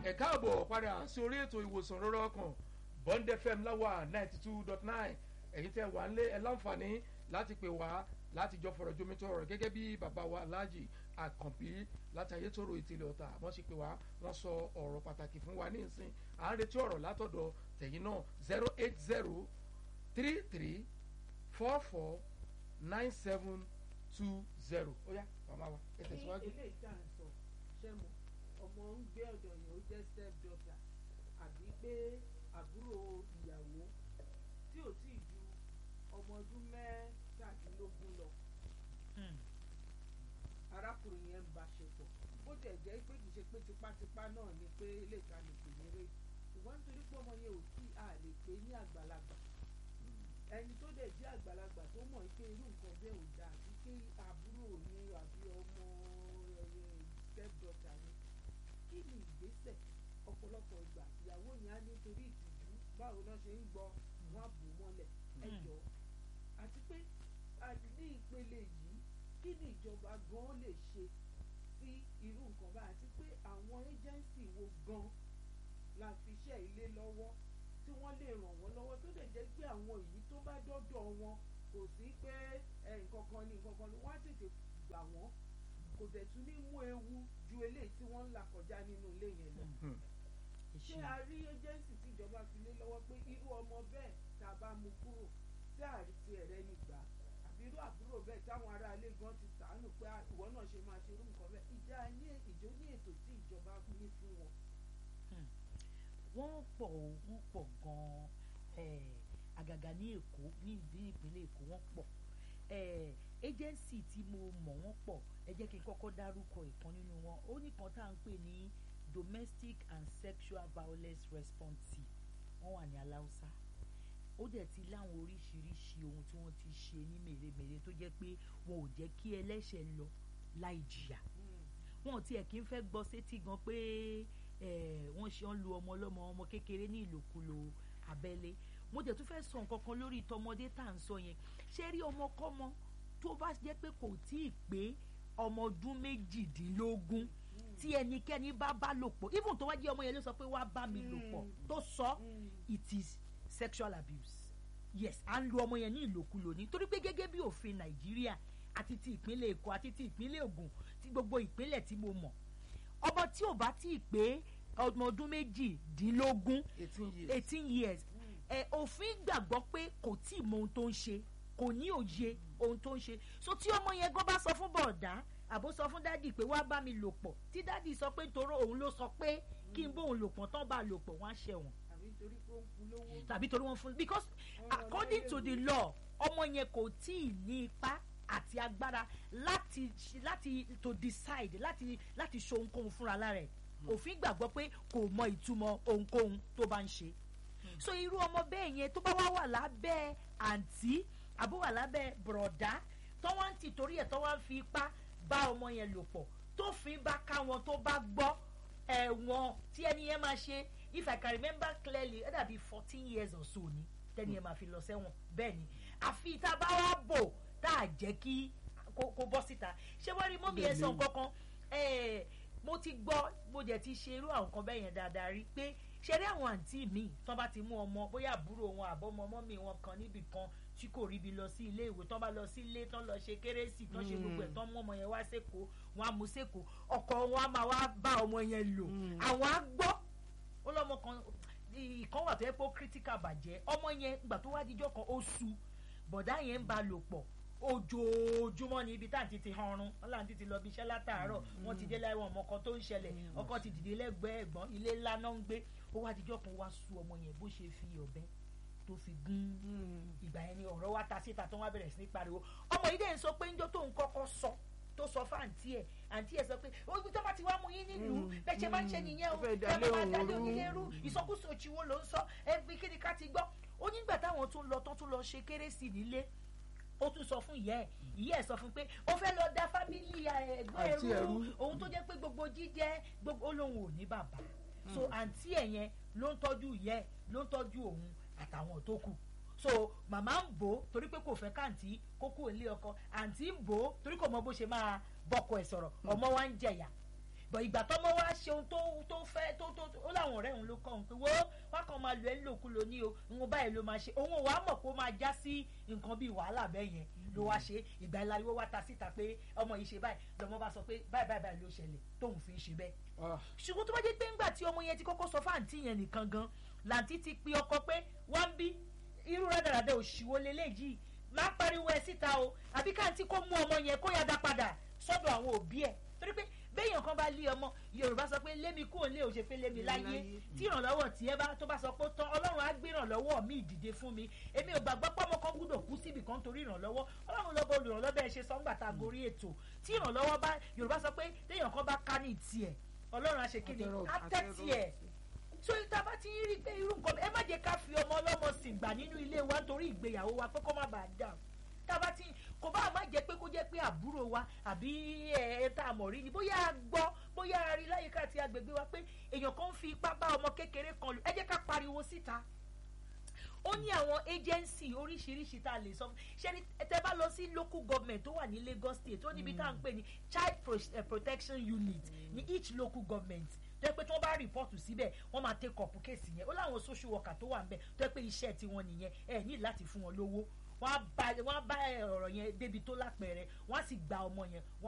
ẹ káàbọ̀ padà sí orí ètò ìwòsàn rọrọ ọkàn bond fm láwà ninety two dot nine ẹ̀yin tẹ́ wà ń lé ẹ láǹfààní láti pè wá láti jọ fọ̀rọ̀ jomitó ọ̀rọ̀ gẹ́gẹ́ bí bàbá wa aláàjì àkànbí láti ayétòrò ìtìlẹ̀ ọ̀tà wọ́n sì pè wá wọ́n sọ ọ̀rọ̀ pàtàkì fún wa ní ìsìn à ń retí ọ̀rọ̀ látọ̀dọ̀ tẹ̀yìn náà zero eight zero three three four four nine seven two zero ó yá màmá wa ẹ tẹ̀síwájú. ilé ìta ń sọ ṣé mo ọmọ ń gbé ọ̀dọ̀ yẹn ó jẹ́ step daughter àbí pé àbúrò ìyàwó tí ò tí ì ju ọmọ ọdún mẹ́tàdínlógún lọ arákùnrin yẹn ń bá ṣe pọ̀ bó tẹ̀ jẹ́ pé kì í ṣe pé tipátipá náà ni pé ilé ìta lè pè ní rè ṣùgbọ́n nítorí pé ọmọ yẹn ò tí a lè pè ní àgbàlagbà ẹni tó dẹ̀ jẹ́ àgbàlagbà tó mọ̀ pé irú nǹkan bẹ́ẹ̀ ò dáa àti pé àbúrò ni àbí ọmọ step daughter ni kí ni ìgbésẹ̀ ọ̀pọ̀lọpọ̀ ìgbà ìyàwó yẹn á nítorí ìtìjú báwo náà ṣe ń gbọ́ wọn á bò mọ́lẹ̀ ẹjọ́ àti pé ní ìpele yìí kí ni ìjọba gan lè ṣe sí irú nǹkan báyìí àti pé àwọn agency wo gan la fi iṣẹ́ ilé lọ́wọ́ tí wọ́n lè ràn wọ́n lọ́wọ́ tó lè jẹ́ pé àwọn èyí tó bá dọ́dọ̀ wọn kò sí pé nǹkan kan ní nǹkan kan ní wọ́n á tètè gbà wọ́n kò dẹ̀ tún ní mú ewu ju eléyìí tí wọ́n ń là kọjá nínú ilé yẹn lọ. ṣé a rí agency tí ìjọba fi lé lọ́wọ́ pé irú ọmọ bẹ́ẹ̀ tá a bá mú kúrò tí àrètí ẹ̀rẹ́ ní gbà àbí irú àbúrò bẹ́ẹ̀ táwọn ará ilé gan ti sàánù pé ìwọ náà ṣe máa ṣe irú nǹkan bẹ́ẹ̀ ìjà ní ìjó ní ètò tí ìjọba ní fún wọn. wọ́n pọ̀ wọ́n pọ̀ gan-an àgàgà ní èkó ní ìpínlẹ̀ èkó wọ́n pọ̀ agency tí mo mọ̀ wọ́n pọ̀ ẹ jẹ́ kí n kọ́kọ́ dárúkọ ìkan nínú wọn ó ní kan tá à ń pè ní domestic and sexual violence response team wọ́n wà ní aláùsá ó dẹ̀ ti láwọn oríṣiríṣi ohun tí wọ́n ti ṣe ní mèremère tó jẹ́ pé wọn ò jẹ́ kí ẹlẹ́ṣẹ̀ lọ láì jìyà wọn ò tiẹ̀ kí ń fẹ́ gbọ́ sétí gan pé wọ́n ṣe ń lu ọmọ ọlọ́mọ ọmọ kékeré ní ìlòkulò abẹ́lé mo dẹ̀ tún fẹ́ sọ nǹkan kan lórí tọmọdé tá à ń sọ yẹn ṣé rí ọmọkọ́mọ tó bá jẹ́ pé kò tí ì pé ọmọ ọdún méjìdínlógún tí ẹnikẹ́ni bá bá lò pọ̀ even tó wá jẹ́ ọmọ yẹn ló sọ pé wá bá mi lò pọ̀ tó sọ it is sexual abuse yes à ń lu ọmọ yẹn ní ìlòkulò ní torí pé gẹ́gẹ́ bí òfin nàìjíríà àti ti ìpínlẹ̀ èkó àti ti ìpínlẹ̀ ògùn ti gbogbo ìpínlẹ̀ tí mo mọ̀ ọmọ tí ò bá tí ì pé ọmọ ọdún méjìdínlógún eighteen years ẹ òfin gbàgbọ́ pé kò tí ì mọ ohun tó ń ṣe kò ní òye ohun tó ń ṣe so tí ọmọ yẹn gan bá sọ fún bọ̀ọ̀dá àbó sọ fún dádì pé wá bá mi lò pọ̀ tí dádì sọ pé toró òun ló sọ pé kí n bóun lò pọ̀ tán bá lò pọ̀ wọ́n á ṣẹ̀wọ̀n tàbí torí wọ́n fún because according to the law ọmọ yẹn kò tí ì ní ipá àti agbára láti láti to decide láti láti ṣe ohunkóhun fúnra lára ẹ̀ òfin gbàgbọ́ pé kò mọ ìtumọ̀ ohunkóhun tó bá ń ṣe so irú ọmọ bẹ́ẹ̀ yẹn tó bá wá wà lábẹ́ àǹtí àbó wà lábẹ́ bùrọ̀dá tó wá ń tì torí ẹ̀ tó wá ń fi ipá bá ọmọ yẹn lò pọ̀ tó fi bá ká wọn tó bá gbọ́ ẹ̀wọ̀n tí ẹni yẹn máa ṣe if i can remember clearly ẹ dàbí fourteen years or so ni tẹ́ni yẹn máa fi lọ sẹ́wọ̀n bẹ́ẹ̀ ni àfi tá a bá wá bò tá a jẹ́ kí kó bọ́ síta ṣé wọ́n rí mọ́mí ẹ̀ sọ nǹkan kan mo ti gbọ́ mo jẹ́ ti ṣe irú àwọn kan bẹ́ẹ̀ yẹn dáadáa rí pé ṣe rí àwọn àǹtí mi tán bá ti mú ọmọ bóyá àbúrò wọn àbọ̀mọ mọ́mí wọn kan níbì kan tí kò ríbi lọ sí ilé ìwé tán bá lọ sí ilé tán lọ ṣe kérésì tán ṣe gbogbo ẹ̀ tán mú ọmọ yẹn wá sẹ́kọ̀ọ́ wọn á mú sẹ́kọ̀ọ́ ọkọ wọn á máa wá bá ọmọ yẹn lò àwọn á gbọ́ ó lọ́mọ kan ìkan wà tó yẹ pé ó critical bàjẹ́ ọmọ yẹn gbà tó wá díjọ́ kan ó su bọ̀dá yẹn ń ba lò pọ̀ ojoojúmọ́ ní ibi tá à ń titi hanrun wọn là ń titi lọ bí iṣẹ́ látàárọ̀ wọn ti dé láìwọ̀n ọmọ kan tó ń ṣẹlẹ̀ ọkọ ti dìde lẹ́gbẹ̀ẹ́ ẹ̀gbọ́n ilé ńlá náà ń gbé ó wá díjọ́ kan wá su ọmọ yẹn bó ṣe fi ọ̀bẹ tó fi gún ìgbà yẹn ni ọ̀rọ̀ wa ta síta tó wá bẹ̀rẹ̀ sí ní pariwo ọmọ yìí dẹ̀ ń sọ pé ńjọ́ tó ń kọ́kọ́ sọ tó sọ fún àǹtí ẹ̀ àǹtí ẹ̀ sọ pé ojú tó bá ti wá mú yín nílùú bẹ́ẹ̀ ṣe máa ń ṣe nìyẹn o ẹ máa máa dalé onílé rú ìsọkúsọ òṣìwò ló ń sọ ẹ fi kí ni ká ti gbọ́ ó nígbà táwọn tún lọ tán tún lọ ṣe kérésì nílé ó tún sọ fún ìyá ẹ ìyá ẹ sọ fún pé ó fẹ́ lọ da fámìlì ẹ̀gbọ́n ẹrú òun tó jẹ́ pé gbogbo jíjẹ gbogbo olóhùn ò ní bàbá so àǹtí ẹ̀ yẹn ló ń tọ́jú ìyá ẹ ló ń tọ́jú òun àtàwọn tó kù so màmá ń bò ó torí pé kò fẹ́ káàntì kókó ilé ọkọ àǹtí ń bò ó torí kò mọ bó ṣe máa bọ́kọ ẹ̀ sọ̀rọ̀ ọmọ wa ń jẹ̀yà bọ̀ ìgbà tọ́mọ wá ṣe ohun tó tó fẹ́ tó tó ó láwọn ọ̀rẹ́ òun ló kọ́ òun pé wo wá kàn máa lò ẹ́ lòkulò ní o òun báyìí ló máa ṣe òun ò wá mọ̀ pé ó máa já sí nǹkan bíi wàhálà bẹ́ẹ̀ yẹn ló wá ṣe ìgbà ìlàríwó wá ta síta pé ọmọ yìí ṣe báyìí lọmọ bá sọ pé báyìí báyìí báyìí ló ṣẹlẹ̀ tóun fi ń ṣe bẹ́ẹ̀ Ah, ṣùgbọ́n tó bá jẹ́ pé ńgbà tí ọmọ yẹn ti kọ́kọ́ sọ fáǹtì yẹn nìkan gan làǹtí ti pe ọkọ pé wá ń bí irú rádaràdà òṣìwò leléyìí má pariwo ẹ síta o àbí káàntì kó mú ọmọ yẹn kó yá dá padà sọ́dọ̀ àwọn òbí ẹ̀ torí pé béèyàn kan bá lé ọmọ yorùbá sọ pé lémi kúrò lé òṣè pé lémi láyé tí ìrànlọ́wọ́ tiẹ̀ bá tó bá sọ pé ó tán ọlọ́run á gbé ìrànlọ́wọ́ mi ìdìde fún mi èmi ò gbàgbọ́ pé ọmọ kan gbúdọ̀ kú síbì kan torí ìrànlọ́wọ́ ọlọ́run lọ́bọ̀ olùrànlọ́bẹ̀ ẹ ṣe sọ́ngbà tá a gorí ètò tí ìrànlọ́wọ́ bá yorùbá sọ pé téèyàn kan bá ká ní tiẹ̀ ọlọ́run á ṣe kí ni Àtẹ̀rọ̀- á tẹ́tí ẹ̀ so tá a bá ti ń rí pé irú nǹkan ẹ má jẹ́ ká fi ọmọ ọlọ́mọ sìn gbà nínú ilé wa nítorí ìgbéyàwó wa pé kó má bàa dà tá a bá ti kò bá má jẹ́ pé kó jẹ́ pé àbúrò wa àbí ẹ ẹ tá a mọ̀ rí ni bóyá a gbọ́ bóyá a rí láyìíká àti agbègbè wa pé èèyàn kan ń fi ipá bá ọmọ kékeré kan lò ẹ jẹ́ ká pariwo síta ó ní àwọn agency oríṣiríṣi tá a lè sọ ṣé ní tẹ bá lọ sí local government tó wà ní Lagos state ó níbi tá à ń pè ní child pro- eh, protection unit ní each local government tó yẹ pé tí wọ́n bá rìpọ́ọ̀tù síbẹ̀ wọ́n máa take up kéèsì yẹn ó láwọn social worker tó wà ń bẹ̀ tó yẹ pé iṣẹ́ tiwọn nìyẹn ẹ ní láti fún wọn lówó wọ́n á bá wọ́n á bá ọ̀rọ̀ yẹn débi tó lápẹẹrẹ wọ́n á sì gba ọmọ yẹn wọ́n